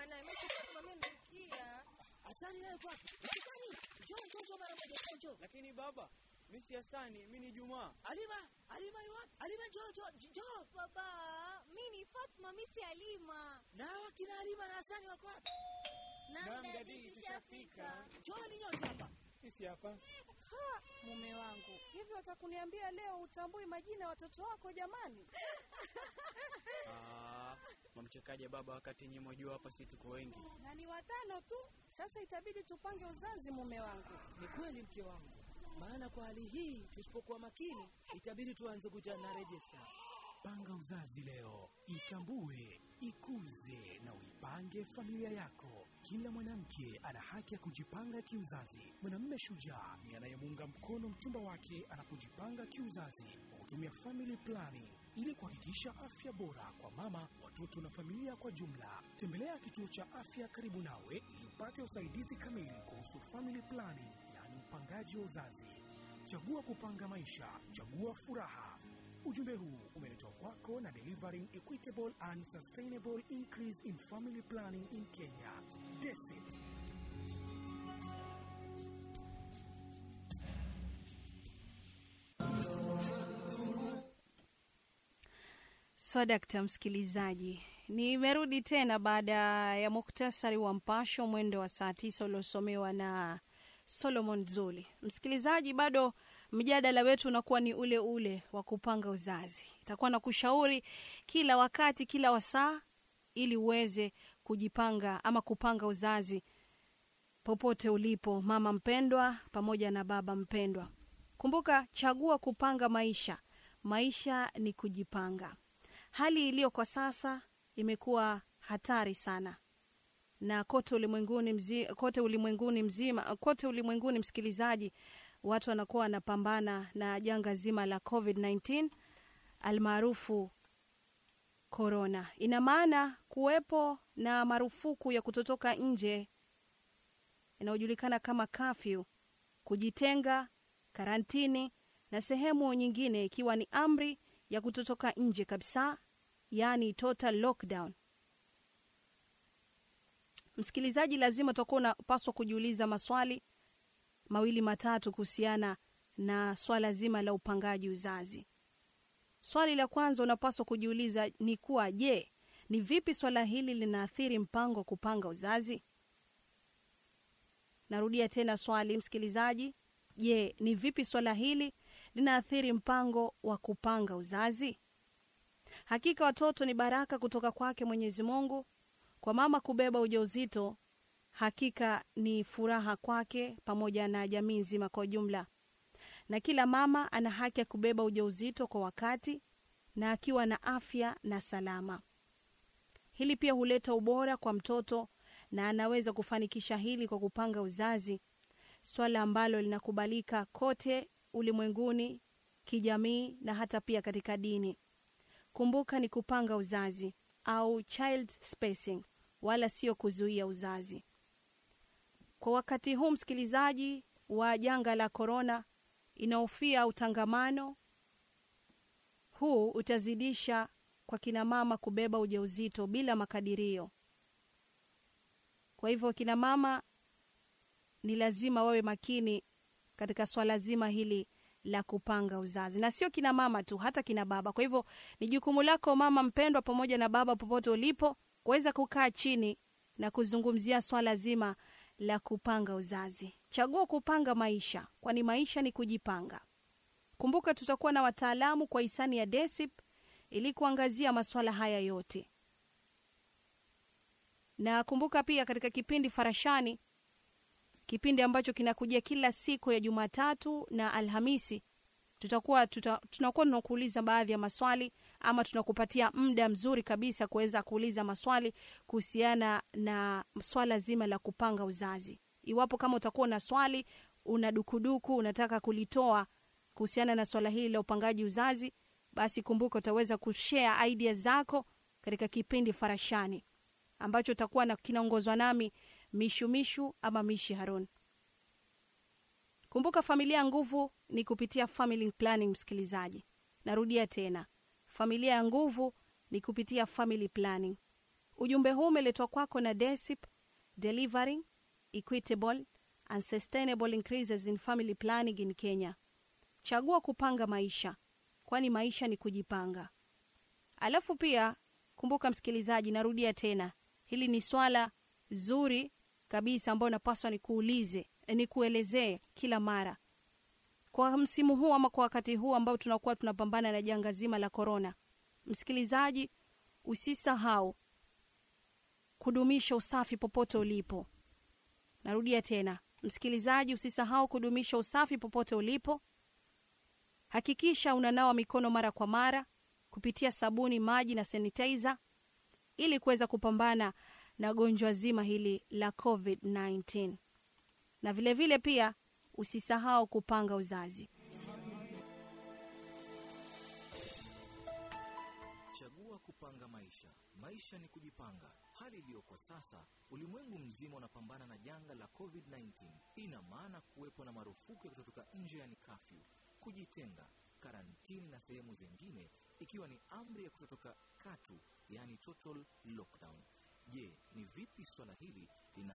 naye. Mimi simamia msikia. Asani naye kwake. Asani, njoo njoo njoo mara moja njoo njoo. Lakini baba, mi si Hasani, mi ni Jumaa. Alima, Alima yu wapi? Alima njoo njoo njoo. Baba, mimi ni Fatma, mimi si Halima. Na wakina Alima na Hasani wako wapi? Naam, dadi, tushafika. Njooni nyote hapa. Sisi hapa. Mume wangu, hivi watakuniambia leo utambui majina ya watoto wako jamani? Ah, mamchekaje baba wakati nyinyi mwajua hapa si tuko wengi. Na ni watano tu. Sasa itabidi tupange uzazi mume wangu. Ni kweli mke wangu. Maana kwa hali hii tusipokuwa makini itabidi tuanze kuja na register. Panga uzazi leo, itambue, ikuze na uipange familia yako. Kila mwanamke ana haki ya kujipanga kiuzazi. Mwanamume shujaa ni anayemuunga mkono mchumba wake anapojipanga kiuzazi kwa kutumia family planning ili kuhakikisha afya bora kwa mama, watoto na familia kwa jumla. Tembelea kituo cha afya karibu nawe ili upate usaidizi kamili kuhusu family planning, yaani upangaji wa uzazi. Chagua kupanga maisha, chagua furaha. Ujumbe huu umeletwa kwako na Delivering Equitable and Sustainable Increase in Family Planning in Kenya. DESIP. Swadakta msikilizaji, nimerudi tena baada ya muktasari wa mpasho mwendo wa saa tisa uliosomewa na Solomon Zuli. Msikilizaji, bado mjadala wetu unakuwa ni ule ule wa kupanga uzazi. Itakuwa na kushauri kila wakati, kila wasaa, ili uweze kujipanga ama kupanga uzazi popote ulipo, mama mpendwa pamoja na baba mpendwa. Kumbuka, chagua kupanga maisha. Maisha ni kujipanga. Hali iliyo kwa sasa imekuwa hatari sana na kote ulimwenguni mzi, kote ulimwenguni mzima kote ulimwenguni msikilizaji, watu wanakuwa wanapambana na janga zima la COVID-19 almaarufu corona. Ina maana kuwepo na marufuku ya kutotoka nje inayojulikana kama kafyu, kujitenga, karantini na sehemu nyingine ikiwa ni amri ya kutotoka nje kabisa, yaani total lockdown. Msikilizaji, lazima utakuwa unapaswa kujiuliza maswali mawili matatu kuhusiana na swala zima la upangaji uzazi. Swali la kwanza unapaswa kujiuliza ni kuwa, je, ni vipi swala hili linaathiri mpango wa kupanga uzazi? Narudia tena swali msikilizaji, je, ni vipi swala hili linaathiri mpango wa kupanga uzazi? Hakika watoto ni baraka kutoka kwake Mwenyezi Mungu. Kwa mama kubeba ujauzito, hakika ni furaha kwake pamoja na jamii nzima kwa ujumla, na kila mama ana haki ya kubeba ujauzito kwa wakati na akiwa na afya na salama. Hili pia huleta ubora kwa mtoto na anaweza kufanikisha hili kwa kupanga uzazi, swala ambalo linakubalika kote ulimwenguni, kijamii na hata pia katika dini. Kumbuka ni kupanga uzazi au child spacing, wala sio kuzuia uzazi. Kwa wakati huu msikilizaji wa janga la korona, inahofia utangamano huu utazidisha kwa kina mama kubeba ujauzito bila makadirio. Kwa hivyo kina mama ni lazima wawe makini katika swala zima hili la kupanga uzazi, na sio kina mama tu, hata kina baba. Kwa hivyo ni jukumu lako mama mpendwa, pamoja na baba, popote ulipo, kuweza kukaa chini na kuzungumzia swala zima la kupanga uzazi. Chagua kupanga maisha, kwani maisha ni kujipanga. Kumbuka tutakuwa na wataalamu kwa hisani ya DESIP ili kuangazia masuala haya yote, na kumbuka pia katika kipindi Farashani, kipindi ambacho kinakujia kila siku ya Jumatatu na Alhamisi, tutakuwa tuta, tunakuwa tunakuuliza baadhi ya maswali ama tunakupatia muda mzuri kabisa kuweza kuuliza maswali kuhusiana na swala zima la kupanga uzazi. Iwapo kama utakuwa na swali, una dukuduku, unataka kulitoa kuhusiana na swala hili la upangaji uzazi, basi kumbuka utaweza kushare idea zako katika kipindi Farashani ambacho utakuwa na kinaongozwa nami Mishumishu ama Mishi Harun. Kumbuka familia ya nguvu ni kupitia family planning. Msikilizaji, narudia tena, familia ya nguvu ni kupitia family planning. Ujumbe huu umeletwa kwako na DESIP, Delivering Equitable and Sustainable Increases in Family Planning in Kenya. Chagua kupanga maisha, kwani maisha ni kujipanga. Alafu pia kumbuka, msikilizaji, narudia tena, hili ni swala zuri kabisa ambayo napaswa nikuulize, nikuelezee kila mara kwa msimu huu ama kwa wakati huu ambao tunakuwa tunapambana na janga zima la korona. Msikilizaji, usisahau kudumisha usafi popote ulipo. Narudia tena, msikilizaji, usisahau kudumisha usafi popote ulipo. Hakikisha unanawa mikono mara kwa mara kupitia sabuni, maji na sanitizer ili kuweza kupambana na gonjwa zima hili la COVID-19. Na vilevile vile pia usisahau kupanga uzazi. Chagua kupanga maisha. Maisha ni kujipanga. Hali iliyo kwa sasa, ulimwengu mzima unapambana na janga la COVID-19. Ina maana kuwepo na marufuku ya kutotoka nje, yani kafyu, kujitenga, karantini na sehemu zingine, ikiwa ni amri ya kutotoka katu, yani total lockdown. Je, ni vipi swala hili lina